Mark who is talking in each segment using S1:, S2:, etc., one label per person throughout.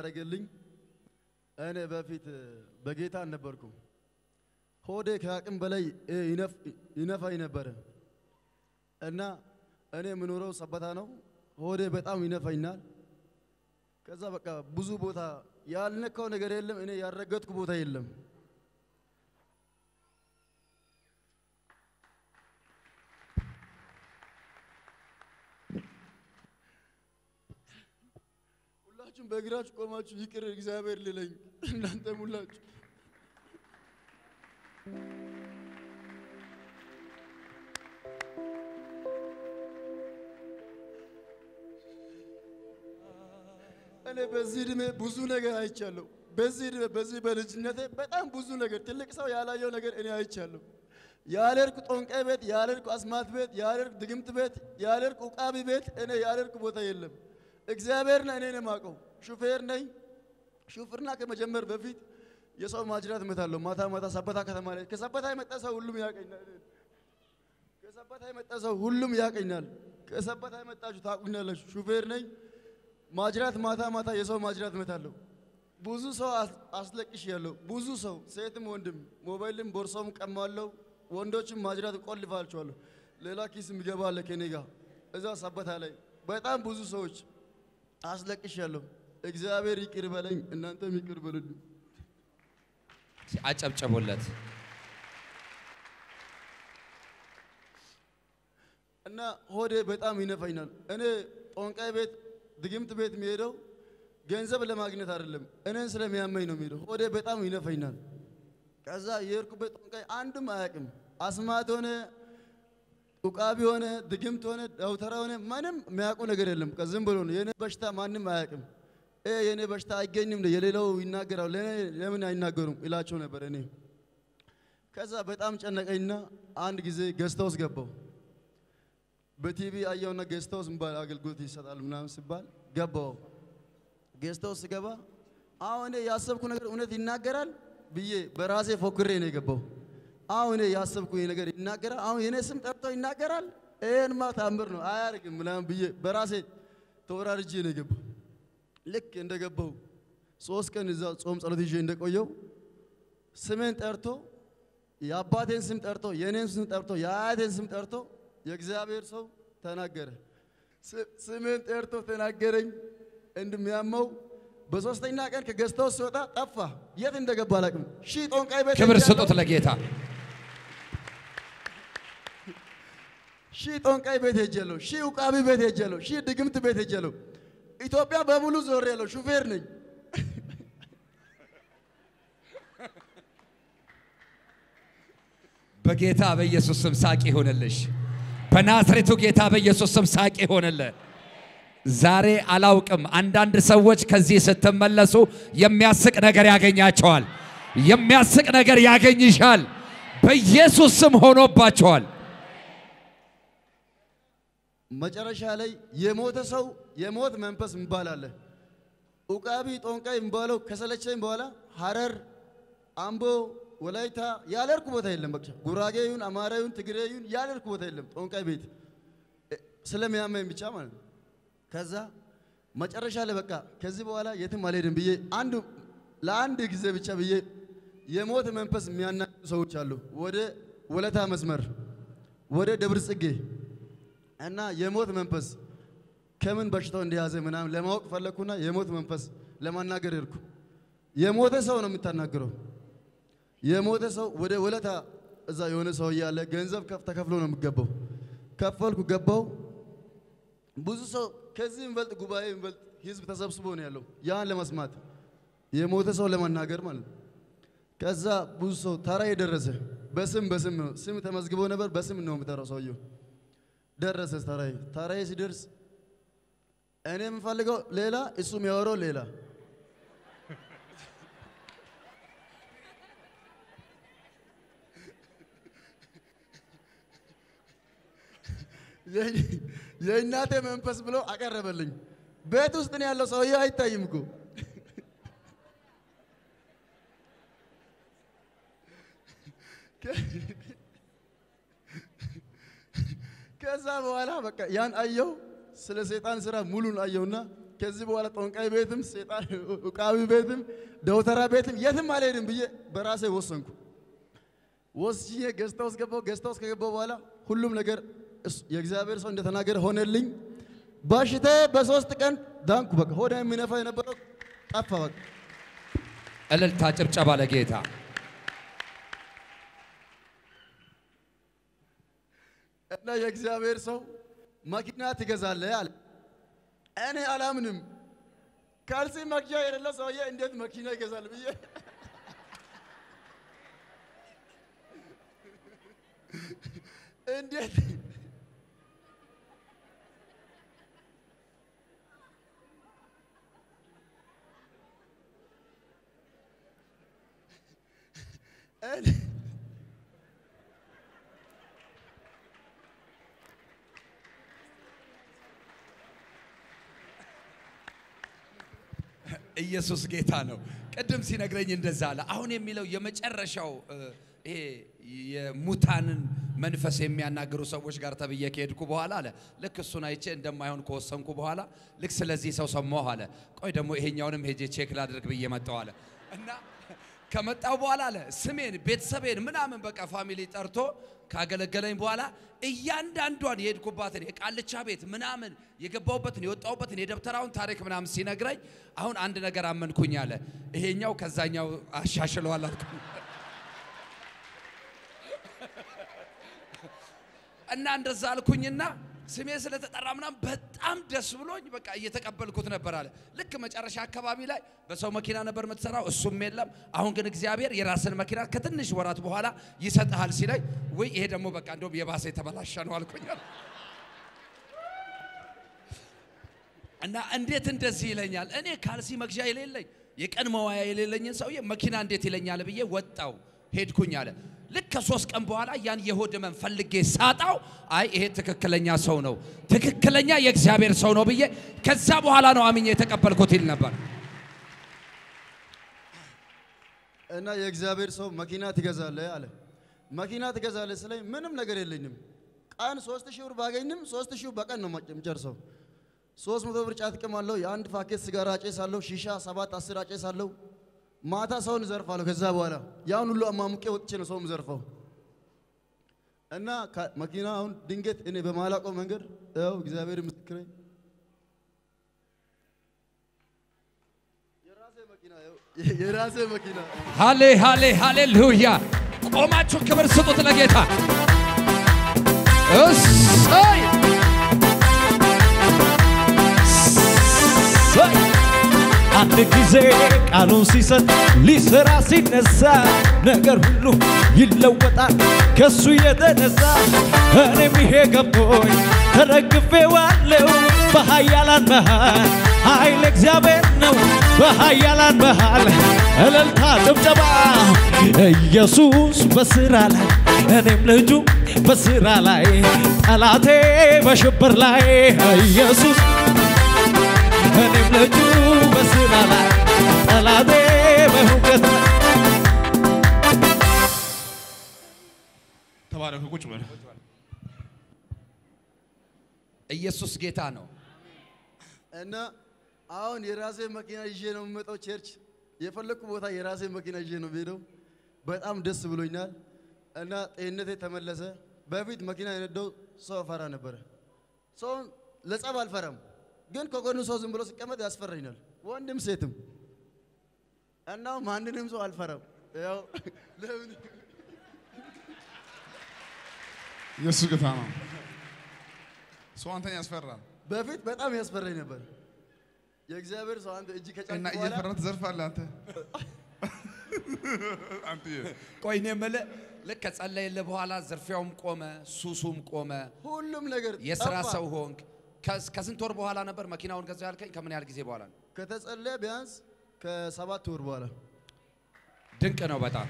S1: ያደረገልኝ እኔ በፊት በጌታ አልነበርኩም። ሆዴ ከአቅም በላይ ይነፍ- ይነፋኝ ነበረ እና እኔ የምኖረው ሰበታ ነው። ሆዴ በጣም ይነፋኛል። ከዛ በቃ ብዙ ቦታ ያልነካው ነገር የለም፣ እኔ ያልረገጥኩ ቦታ የለም። ሁላችሁም በእግራችሁ ቆማችሁ ይቅር እግዚአብሔር ልለኝ እናንተም ሁላችሁ እኔ በዚህ እድሜ ብዙ ነገር አይቻለሁ። በዚህ እድሜ በዚህ በልጅነቴ በጣም ብዙ ነገር ትልቅ ሰው ያላየው ነገር እኔ አይቻለሁ። ያልሄድኩ ጦንቃይ ቤት፣ ያልሄድኩ አስማት ቤት፣ ያልሄድኩ ድግምት ቤት፣ ያልሄድኩ ኡቃቢ ቤት እኔ ያልሄድኩ ቦታ የለም። እግዚአብሔርና እኔ ነው የማውቀው። ሹፌር ነኝ። ሹፍርና ከመጀመር በፊት የሰው ማጅራት እመታለሁ። ማታ ማታ ሰበታ ከተማ ላይ ከሰበታ የመጣ ሰው ሁሉም ያቀኛል። ከሰበታ የመጣ ሰው ሁሉም ያቀኛል። ከሰበታ የመጣችሁ ታቁኛላችሁ። ሹፌር ነኝ። ማጅራት ማታ ማታ የሰው ማጅራት እመታለሁ። ብዙ ሰው አስ- አስለቅሽ ያለው ብዙ ሰው ሴትም ወንድም ሞባይልም ቦርሳውም ቀማለሁ። ወንዶችም ማጅራት ቆልፋቸዋለሁ። ሌላ ኪስ የሚገባ አለ ከኔ ጋር እዛ ሰበታ ላይ በጣም ብዙ ሰዎች አስለቅሽ ያለሁ። እግዚአብሔር ይቅር በለኝ፣ እናንተም ይቅር በሉልኝ።
S2: አጨብጨቡለት።
S1: እና ሆዴ በጣም ይነፋኛል። እኔ ጦንቃይ ቤት ድግምት ቤት የሚሄደው ገንዘብ ለማግኘት አይደለም፣ እኔን ስለሚያመኝ ነው የሚሄደው። ሆዴ በጣም ይነፋኛል። ከዛ የሄድኩበት ጦንቃይ አንድም አያውቅም። አስማት ሆነ ኡቃቢ ሆነ ድግምት ሆነ ደውተራ ሆነ ምንም የሚያውቁ ነገር የለም። ዝም ብሎ ነው የኔ በሽታ ማንም አያውቅም። እ የኔ በሽታ አይገኝም፣ የሌላው ይናገራል፣ ለእኔ ለምን አይናገሩም ይላቸው ነበር እኔ ከዛ በጣም ጨነቀኝና አንድ ጊዜ ገዝታ ውስጥ ገባው። በቲቪ አየውና ጌስት ሃውስ የሚባል አገልግሎት ይሰጣል ምናምን ሲባል ገባው። ጌስት ሃውስ ስገባ አሁን እኔ ያሰብኩ ነገር እውነት ይናገራል ብዬ በራሴ ፎክሬ ነው የገባው። አሁን እኔ ያሰብኩ ይሄ ነገር ይናገራል፣ አሁን የኔ ስም ጠርቶ ይናገራል፣ ይሄንማ ታምር ነው አያርግም ምናምን ብዬ በራሴ ተወራርጄ ነው የገባው። ልክ እንደገባው ሶስት ቀን እዛ ጾም ጸሎት ይዤ እንደቆየው ስሜን ጠርቶ የአባቴን ስም ጠርቶ የእኔን ስም ጠርቶ የአያቴን ስም ጠርቶ የእግዚአብሔር ሰው ተናገረ። ስ- ስሜን ጠርቶ ተናገረኝ እንደሚያመው። በሶስተኛ ቀን ከገዝታው ሲወጣ ጠፋ። የት እንደገባ አላውቅም። ሺህ ጦንቃይ ቤት
S2: ክብር
S1: ሄጃለሁ።
S2: ስጡት ለጌታ።
S1: ሺህ ጦንቃይ ቤት ሄጃለሁ። ሺህ ውቃቢ ቤት ሄጃለሁ። ሺህ ድግምት ቤት ሄጃለሁ። ኢትዮጵያ በሙሉ ዞር ያለው ሹፌር ነኝ።
S2: በጌታ በኢየሱስ ስም ሳቅ ይሆንልሽ። በናዝሬቱ ጌታ በኢየሱስ ስም ሳቅ ይሆንልህ። ዛሬ አላውቅም፣ አንዳንድ ሰዎች ከዚህ ስትመለሱ የሚያስቅ ነገር ያገኛቸዋል። የሚያስቅ ነገር ያገኝሻል። በኢየሱስ ስም ሆኖባቸዋል።
S1: መጨረሻ ላይ የሞተ ሰው የሞት መንፈስ የሚባል አለ። ኡቃቢ ጦንቃይ የሚባለው ከሰለቸኝ በኋላ ሐረር፣ አምቦ፣ ወላይታ ያለርኩ ቦታ የለም። በቃ ጉራጌ ይሁን አማራ ይሁን ትግሬ ይሁን ያለርኩ ቦታ የለም። ጦንቃይ ቤት እ፣ ስለሚያመኝ ብቻ ማለት ነው። ከዛ መጨረሻ ላይ በቃ ከዚህ በኋላ የትም አልሄድም ብዬ አንድ ለአንድ ጊዜ ብቻ ብዬ የሞት መንፈስ የሚያናግሩ ሰዎች አሉ። ወደ ወለታ መስመር ወደ ደብረ ጽጌ እና የሞት መንፈስ ከምን በሽታው እንደያዘ ምናምን ለማወቅ ፈለግኩና የሞት መንፈስ ለማናገር ሄድኩ። የሞተ ሰው ነው የምታናግረው። የሞተ ሰው ወደ ወለታ እዛ የሆነ ሰው እያለ ገንዘብ ከፍ ተከፍሎ ነው የሚገባው። ከፈልኩ ገባው። ብዙ ሰው ከዚህ የሚበልጥ ጉባኤ የሚበልጥ ህዝብ ተሰብስቦ ነው ያለው ያን ለመስማት የሞተ ሰው ለማናገር ማለት ነው። ከዛ ብዙ ሰው ተራ የደረሰ በስም በስም ነው ስም ተመዝግቦ ነበር። በስም ነው የሚጠራው ሰውየው ደረሰ ተራዬ ተራዬ ሲደርስ እኔ የምፈልገው ሌላ እሱ የሚያወራው ሌላ የእኔ- የእናቴ መንፈስ ብሎ አቀረበልኝ። ቤት ውስጥ ነው ያለው ሰውዬ አይታይም እኮ ከዛ በኋላ በቃ ያን አየው። ስለ ሰይጣን ስራ ሙሉን አየውና ከዚህ በኋላ ጠንቋይ ቤትም ሴጣን ዕቃቢ ቤትም ደውተራ ቤትም የትም አልሄድም ብዬ በራሴ ወሰንኩ። ወስኜ ገዝታ ውስጥ ገባሁ። ገዝታ ውስጥ ከገባሁ በኋላ ሁሉም ነገር እሱ- የእግዚአብሔር ሰው እንደተናገረ ሆነልኝ። በሽታዬ በሶስት ቀን ዳንኩ። በቃ ሆዳ የሚነፋ የነበረው ጠፋ። በቃ
S2: እልልታ፣ ጭብጨባ ለጌታ።
S1: እና የእግዚአብሔር ሰው መኪና ትገዛለህ አለ። እኔ አላምንም። ካልሲ መግዣ የሌለው ሰውዬ እንዴት መኪና ይገዛል ብዬ እንዴት እኔ
S2: ኢየሱስ ጌታ ነው። ቅድም ሲነግረኝ እንደዛ አለ። አሁን የሚለው የመጨረሻው እ፣ ይሄ የሙታንን መንፈስ የሚያናግሩ ሰዎች ጋር ተብዬ ከሄድኩ በኋላ አለ ልክ እሱን አይቼ እንደማይሆን ከወሰንኩ በኋላ ልክ ስለዚህ ሰው ሰማሁ አለ። ቆይ ደግሞ ይሄኛውንም ሄጄ ቼክ ላድርግ ብዬ መጣሁ አለ እና ከመጣው በኋላ አለ ስሜን ቤተሰቤን ምናምን በቃ ፋሚሊ ጠርቶ ካገለገለኝ በኋላ እያንዳንዷን የሄድኩባትን የቃልቻ ቤት ምናምን የገባሁበትን የወጣሁበትን የደብተራውን ታሪክ ምናምን ሲነግረኝ አሁን አንድ ነገር አመንኩኝ አለ። ይሄኛው ከዛኛው አሻሽለዋል አልኩኝ እና እንደዛ አልኩኝና ስሜ ስለተጠራ ምናምን በጣም ደስ ብሎኝ በቃ እየተቀበልኩት ነበር አለ። ልክ መጨረሻ አካባቢ ላይ በሰው መኪና ነበር የምትሰራው፣ እሱም የለም። አሁን ግን እግዚአብሔር የራስን መኪና ከትንሽ ወራት በኋላ ይሰጥሃል ሲለኝ፣ ወይ ይሄ ደግሞ በቃ እንደውም የባሰ የተበላሸ ነው አልኩኝ። እና እንዴት እንደዚህ ይለኛል? እኔ ካልሲ መግዣ የሌለኝ የቀን መዋያ የሌለኝን ሰውዬ መኪና እንዴት ይለኛል ብዬ ወጣው ሄድኩኝ አለ። ልክ ከሶስት ቀን በኋላ ያን የሆድ ህመም ፈልጌ ሳጣው፣ አይ ይሄ ትክክለኛ ሰው ነው፣ ትክክለኛ የእግዚአብሔር ሰው ነው ብዬ ከዛ በኋላ ነው አምኜ የተቀበልኩት ይል ነበር።
S1: እና የእግዚአብሔር ሰው መኪና ትገዛለህ አለ። መኪና ትገዛለህ ስለኝ ምንም ነገር የለኝም። ቀን ሶስት ሺህ ብር ባገኝም ሶስት ሺህ በቀን ነው የምጨርሰው። ሶስት መቶ ብር ጫት እቅማለሁ። የአንድ ፓኬት ሲጋራ አጨሳለሁ። ሺሻ ሰባት አስር አጨሳለሁ። ማታ ሰውን እዘርፋለሁ። ከዛ በኋላ ያን ሁሉ አማሙቄ ወጥቼ ነው ሰው ዘርፈው እና ከ- መኪና አሁን ድንገት እኔ በማላውቀው መንገድ ያው እግዚአብሔር ምስክሬ የራሴ መኪና ያው የራሴ መኪና
S2: ሃሌ ሃሌ ሃሌሉያ! ቆማችሁ ክብር ስጡት ለጌታ። እሰይ እሰይ!
S3: አንድ ጊዜ ቃሉን ሲሰጥ ሊሰራ ሲነሳ ነገር ሁሉ ይለወጣል ከሱ የተነሳ እኔም ይሄ ገቦኝ ተደግፌዋለሁ በኃያላን መሃል ኃይል እግዚአብሔር ነው በኃያላን መሃል እልልታ ጭብጨባ ኢየሱስ በስራ ላይ እኔም ልጁ በስራ ላይ ጠላቴ በሽብር ላይ ኢየሱስ እኔም ልጁ በስራ ላይ ጠላቴ በሁከት ላይ
S4: ተባረኩ። ቁጭ በል።
S2: ኢየሱስ ጌታ ነው።
S1: እና አሁን የራሴ መኪና ይዤ ነው የምመጣው ቸርች። የፈለግኩ ቦታ የራሴ መኪና ይዤ ነው የምሄደው። በጣም ደስ ብሎኛል እና ጤንነቴ ተመለሰ። በፊት መኪና የነዳው ሰው እፈራ ነበረ። ሰውን ለጸብ አልፈራም፣ ግን ከጎኑ ሰው ዝም ብሎ ሲቀመጥ ያስፈራኛል፣ ወንድም ሴትም። እና ማንንም ሰው አልፈራም። ያው ለምን
S4: ኢየሱስ ጌታ ነው። ሰው አንተን ያስፈራል
S1: በፊት በጣም ያስፈራኝ ነበር። የእግዚአብሔር ሰው አንተ እጅ ከጫንክ
S4: እና
S1: በኋላ
S4: እየፈራ ትዘርፋለህ አንተ አንተዬ
S2: ቆይ እኔ የምልህ ልክ ከጸለይልህ በኋላ ዝርፊያውም ቆመ፣ ሱሱም ቆመ፣
S1: ሁሉም ነገር
S2: የስራ
S1: ጠፋ።
S2: ሰው ሆንክ። ከስ- ከስንት ወር በኋላ ነበር መኪናውን ገዛው ያልከኝ? ከምን ያህል ጊዜ በኋላ ነው?
S1: ከተጸለየ ቢያንስ ከሰባት ወር በኋላ
S2: ድንቅ ነው በጣም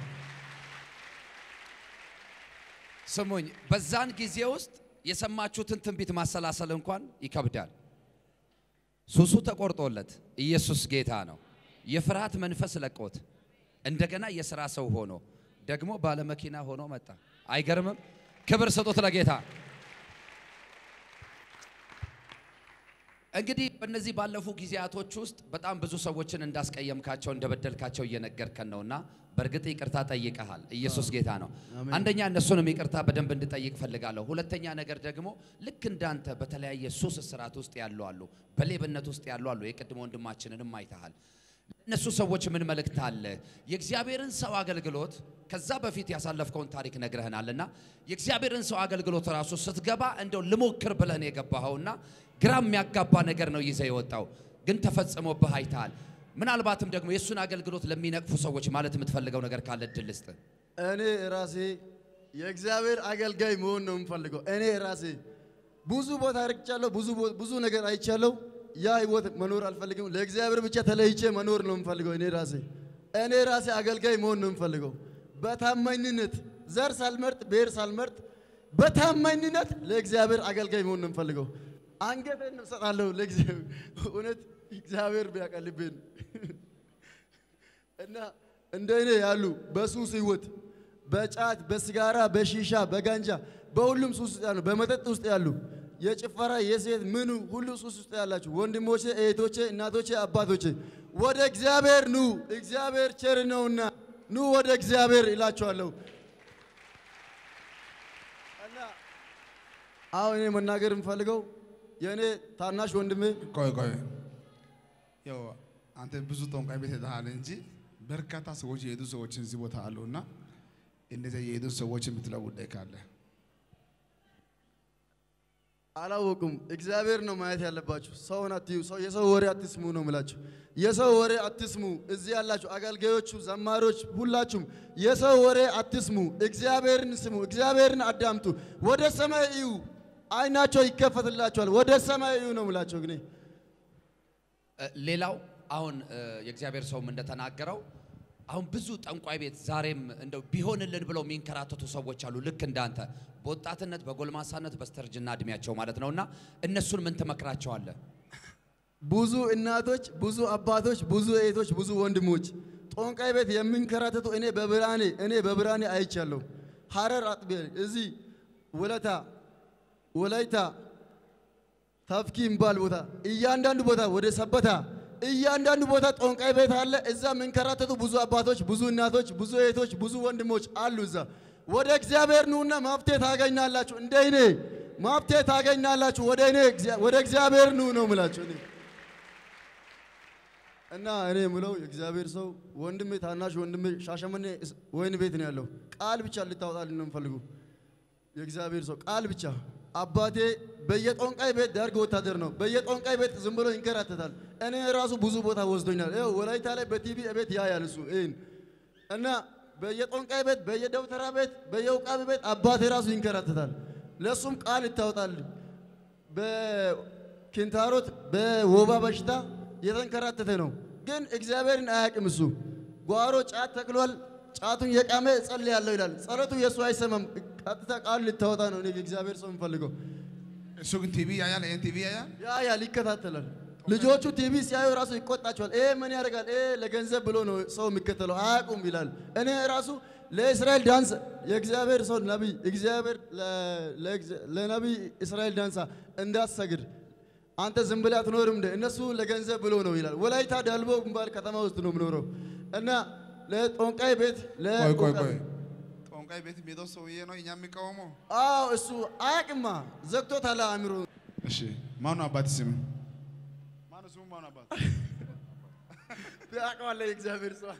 S2: ስሙኝ። በዛን ጊዜ ውስጥ የሰማችሁትን ትንቢት ማሰላሰል እንኳን ይከብዳል። ሱሱ ተቆርጦለት ኢየሱስ ጌታ ነው። የፍርሃት መንፈስ ለቆት እንደገና የሥራ ሰው ሆኖ ደግሞ ባለመኪና ሆኖ መጣ። አይገርምም? ክብር ስጡት ለጌታ። እንግዲህ በእነዚህ ባለፉ ጊዜያቶች ውስጥ በጣም ብዙ ሰዎችን እንዳስቀየምካቸው እንደበደልካቸው እየነገርከን ነውና በእርግጥ ይቅርታ ጠይቀሃል። ኢየሱስ ጌታ ነው። አንደኛ እነሱንም ይቅርታ በደንብ እንድጠይቅ ፈልጋለሁ። ሁለተኛ ነገር ደግሞ ልክ እንዳንተ በተለያየ ሱስ እስራት ውስጥ ያሉ አሉ፣ በሌብነት ውስጥ ያሉ አሉ። የቅድሞ ወንድማችንንም አይተሃል። እነሱ ሰዎች ምን መልእክት አለ? የእግዚአብሔርን ሰው አገልግሎት ከዛ በፊት ያሳለፍከውን ታሪክ ነግረህናልና የእግዚአብሔርን ሰው አገልግሎት ራሱ ስትገባ እንደው ልሞክር ብለህ ነው የገባኸውና ግራ የሚያጋባ ነገር ነው ይዘህ የወጣው፣ ግን ተፈጽሞብህ አይተሃል። ምናልባትም ደግሞ የእሱን አገልግሎት ለሚነቅፉ ሰዎች ማለት የምትፈልገው ነገር ካለ እድል ልስጥ።
S1: እኔ ራሴ የእግዚአብሔር አገልጋይ መሆን ነው የምፈልገው። እኔ ራሴ ብዙ ቦታ ርቅቻለሁ፣ ብዙ ቦ- ብዙ ነገር አይቻለሁ። ያ ህይወት መኖር አልፈልግም። ለእግዚአብሔር ብቻ ተለይቼ መኖር ነው የምፈልገው። እኔ ራሴ እኔ ራሴ አገልጋይ መሆን ነው የምፈልገው። በታማኝነት ዘር ሳልመርጥ ብሔር ሳልመርጥ በታማኝነት ለእግዚአብሔር አገልጋይ መሆን ነው የምፈልገው። አንገቴን እሰጣለሁ ለእግዚአብሔር እውነት እግዚአብሔር ቢያቀልብን እና እንደ እኔ ያሉ በሱስ ህይወት በጫት በስጋራ በሺሻ በጋንጃ በሁሉም ሱስ ውስጥ ያሉ በመጠጥ ውስጥ ያሉ የጭፈራ የሴት ምኑ ሁሉ ሱስ ውስጥ ያላችሁ ወንድሞቼ፣ እህቶቼ፣ እናቶቼ፣ አባቶቼ ወደ እግዚአብሔር ኑ፣ እግዚአብሔር ቸር ነውና ኑ ወደ እግዚአብሔር ይላችኋለሁ። እና አሁን እኔ መናገር የምፈልገው የእኔ ታናሽ ወንድሜ
S4: ቆይ ቆይ፣ ያው አንተ ብዙ ጠንቋይ ቤት ሄደሃል እንጂ በርካታ ሰዎች የሄዱ ሰዎች እዚህ ቦታ አሉ እና እንደዚያ የሄዱ ሰዎች የምትለው ጉዳይ ካለ
S1: አላወቁም። እግዚአብሔር ነው ማየት ያለባችሁ። ሰውን አትዩ። ሰው የሰው ወሬ አትስሙ ነው የምላችሁ። የሰው ወሬ አትስሙ። እዚህ ያላችሁ አገልጋዮቹ፣ ዘማሪዎች፣ ሁላችሁም የሰው ወሬ አትስሙ። እግዚአብሔርን ስሙ። እግዚአብሔርን አዳምጡ። ወደ ሰማይ እዩ፣ አይናቸው ይከፈትላቸዋል። ወደ ሰማይ እዩ ነው የምላቸው ግን
S2: እ፣ ሌላው አሁን እ፣ የእግዚአብሔር ሰውም እንደተናገረው አሁን ብዙ ጠንቋይ ቤት ዛሬም እንደው ቢሆንልን ብለው የሚንከራተቱ ሰዎች አሉ። ልክ እንዳንተ በወጣትነት በጎልማሳነት በስተርጅና እድሜያቸው ማለት ነውና እነሱን ምን ትመክራቸዋለህ?
S1: ብዙ እናቶች፣ ብዙ አባቶች፣ ብዙ እህቶች፣ ብዙ ወንድሞች ጦንቃይ ቤት የሚንከራተቱ እኔ በብርሃኔ እኔ በብርሃኔ አይቻለሁ። ሐረር አጥቢያ እዚህ ወለታ ወላይታ ታፍኪ የሚባል ቦታ እያንዳንዱ ቦታ ወደ ሰበታ እያንዳንዱ ቦታ ጦንቃይ ቤት አለ። እዛ የሚንከራተቱ ብዙ አባቶች፣ ብዙ እናቶች፣ ብዙ እህቶች፣ ብዙ ወንድሞች አሉ። እዛ ወደ እግዚአብሔር ኑና መፍትሄ ታገኛላችሁ። እንደ እኔ መፍትሄ ታገኛላችሁ። ወደ እኔ እግዚአ- ወደ እግዚአብሔር ኑ ነው የምላችሁ እኔ እና እኔ የምለው የእግዚአብሔር ሰው ወንድሜ ታናሽ ወንድሜ ሻሸመኔ እስ- ወይን ቤት ነው ያለው። ቃል ብቻ ልታወጣልን ነው የምፈልጉ የእግዚአብሔር ሰው ቃል ብቻ። አባቴ በየጦንቃይ ቤት ደርግ ወታደር ነው። በየጦንቃይ ቤት ዝም ብሎ ይንከራተታል። እኔ ራሱ ብዙ ቦታ ወስዶኛል። ይኸው ወላይታ ላይ በቲቪ ቤት ያያል እሱ ይህን እና በየጦንቃይ ቤት፣ በየደብተራ ቤት፣ በየውቃቢ ቤት አባቴ ራሱ ይንከራተታል። ለእሱም ቃል ይታወጣል። በኪንታሮት በወባ በሽታ የተንከራተተ ነው። ግን እግዚአብሔርን አያውቅም። እሱ ጓሮ ጫት ተክሏል። ጫቱን የቃመ እጸልያለሁ ይላል። ጸሎቱ የእሱ አይሰማም። ቀጥታ ቃሉ ልታወጣ ነው። እኔ የእግዚአብሔር ሰው የምፈልገው
S4: እሱ ግን ቲቪ ያያል፣ ይሄን ቲቪ ያያል።
S1: ያያል፣ ይከታተላል። ልጆቹ ቲቪ ሲያዩ ራሱ ይቆጣቸዋል። ይሄ ምን ያደርጋል? ይሄ ለገንዘብ ብሎ ነው ሰው የሚከተለው አያውቁም ይላል። እኔ ራሱ ለእስራኤል ዳንስ የእግዚአብሔር ሰው ነቢይ እግዚአብሔር ለ- ለእግዚአ- ለነቢይ እስራኤል ዳንሳ እንዳትሰግድ አንተ ዝም ብለህ አትኖርም እንደ እነሱ ለገንዘብ ብሎ ነው ይላል። ወላይታ ዳልቦ ግንባር ከተማ ውስጥ ነው የምኖረው እና ለጦንቃይ ቤት
S4: ቆይ ቆይ
S1: ለጦንቃይ
S4: ቆይ፣ ጠንቋይ ቤት የሚሄደው ሰውዬ ነው እኛ የሚቃወመው።
S1: አዎ እሱ አያውቅማ፣ ዘግቶታል አእምሮ
S4: እሺ ማነው አባት ስም? ማነው ስሙ? ማነው አባት?
S1: ያውቀዋል የእግዚአብሔር ሰው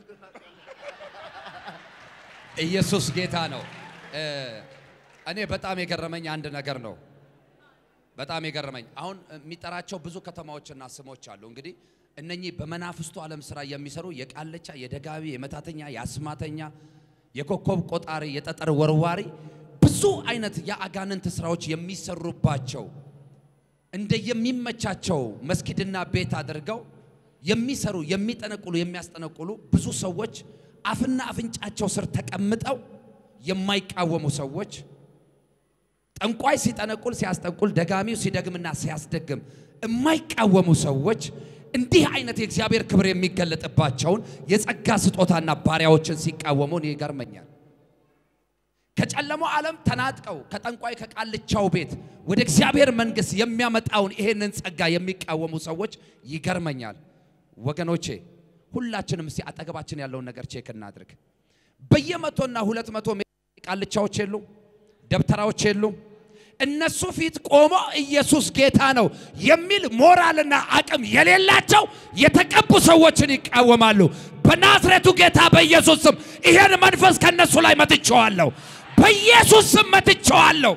S2: ኢየሱስ ጌታ ነው። እ፣ እኔ በጣም የገረመኝ አንድ ነገር ነው። በጣም የገረመኝ አሁን የሚጠራቸው ብዙ ከተማዎችና ስሞች አሉ። እንግዲህ እነኚህ በመናፍስቱ ዓለም ስራ የሚሰሩ የቃለቻ፣ የደጋቢ፣ የመታተኛ፣ የአስማተኛ፣ የኮከብ ቆጣሪ፣ የጠጠር ወርዋሪ ብዙ አይነት የአጋንንት ስራዎች የሚሰሩባቸው እንደ የሚመቻቸው መስጊድና ቤት አድርገው የሚሰሩ የሚጠነቁሉ የሚያስጠነቁሉ ብዙ ሰዎች አፍና አፍንጫቸው ስር ተቀምጠው የማይቃወሙ ሰዎች ጠንቋይ ሲጠነቁል ሲያስጠንቁል ደጋሚው ሲደግምና ሲያስደግም የማይቃወሙ ሰዎች እንዲህ አይነት የእግዚአብሔር ክብር የሚገለጥባቸውን የጸጋ ስጦታና ባሪያዎችን ሲቃወሙ እኔ ይገርመኛል። ከጨለማው ዓለም ተናጥቀው ከጠንቋይ ከቃልቻው ቤት ወደ እግዚአብሔር መንግሥት የሚያመጣውን ይሄንን ጸጋ የሚቃወሙ ሰዎች ይገርመኛል። ወገኖቼ ሁላችንም እስቲ አጠገባችን ያለውን ነገር ቼክ እናድርግ። በየመቶና ሁለት መቶ ቃልቻዎች የሉም፣ ደብተራዎች የሉም። እነሱ ፊት ቆሞ ኢየሱስ ጌታ ነው የሚል ሞራልና አቅም የሌላቸው የተቀቡ ሰዎችን ይቃወማሉ። በናዝሬቱ ጌታ በኢየሱስ ስም ይሄን መንፈስ ከነሱ ላይ መትቼዋለሁ። በኢየሱስ ስም መትቼዋለሁ።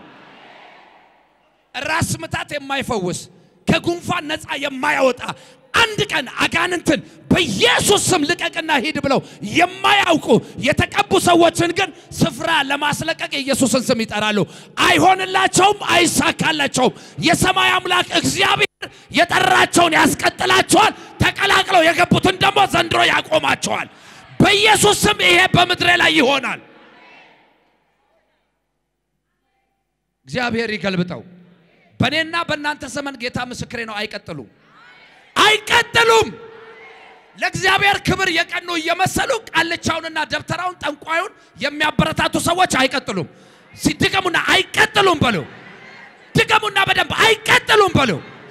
S2: ራስ ምታት የማይፈውስ ከጉንፋን ነፃ የማያወጣ አንድ ቀን አጋንንትን በኢየሱስ ስም ልቀቅና ሂድ ብለው የማያውቁ የተቀቡ ሰዎችን ግን ስፍራ ለማስለቀቅ የኢየሱስን ስም ይጠራሉ። አይሆንላቸውም፣ አይሳካላቸውም። የሰማይ አምላክ እግዚአብሔር የጠራቸውን ያስቀጥላቸዋል። ተቀላቅለው የገቡትን ደግሞ ዘንድሮ ያቆማቸዋል። በኢየሱስ ስም ይሄ በምድሬ ላይ ይሆናል። እግዚአብሔር ይገልብጠው። በእኔና በእናንተ ዘመን ጌታ ምስክሬ ነው፣ አይቀጥሉም አይቀጥሉም። ለእግዚአብሔር ክብር የቀኑ እየመሰሉ ቃልቻውንና ደብተራውን ጠንቋዩን የሚያበረታቱ ሰዎች አይቀጥሉም። ሲድገሙና አይቀጥሉም በሉ። ድገሙና በደንብ አይቀጥሉም በሉ።